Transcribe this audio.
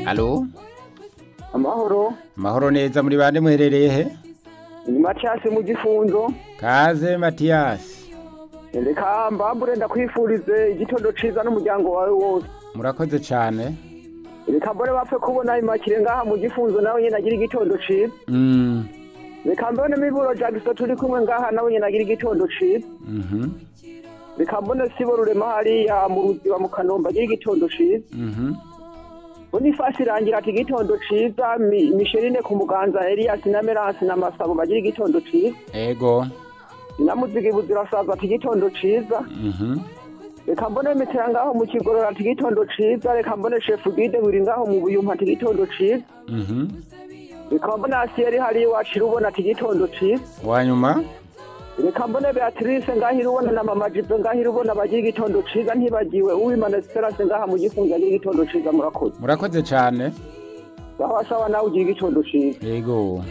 alo amahoro amahoro neza muri bande muherereye he ni matiyasi mu gifunzo kaze matiyasi reka mbambure ndakwifurize igitondo ciza n'umuryango wawe wose murakoze cyane reka mbone bapfe kubona imakire ngaha mu gifunzo nawe nyene agira igitondo ciza Mm, reka mbone miburo jagiso turi kumwe ngaha nawe nyene agira igitondo ciza mhm, reka mbone sibo rurema hariya mu ruziba mu kanombe agira igitondo ciza mhm. bonifasi irangira ati igitondo ciza Mi- misherine ku muganza elias na meransi na masabo bagira igitondo ciza ego namuzigi buzirasaza ati igitondo ciza Mhm, reka mbone mitera ngaho mu kigorora ati igitondo ciza reka mbone shefu gide buri ngaho mu buyumpa ati igitondo ciza mhm. reka mbone asiyeri hariya iwacu irubona ati igitondo ciza wanyuma reka mbone beatrice ngaho irubona na mama jipe ngaho irubona bagira igitondo ciza ntibagiwe uwimana esperance ngaha mu gifunzo agira igitondo ciza murakoze murakoze cyane baho asaba nawe ugira igitondo ciza ego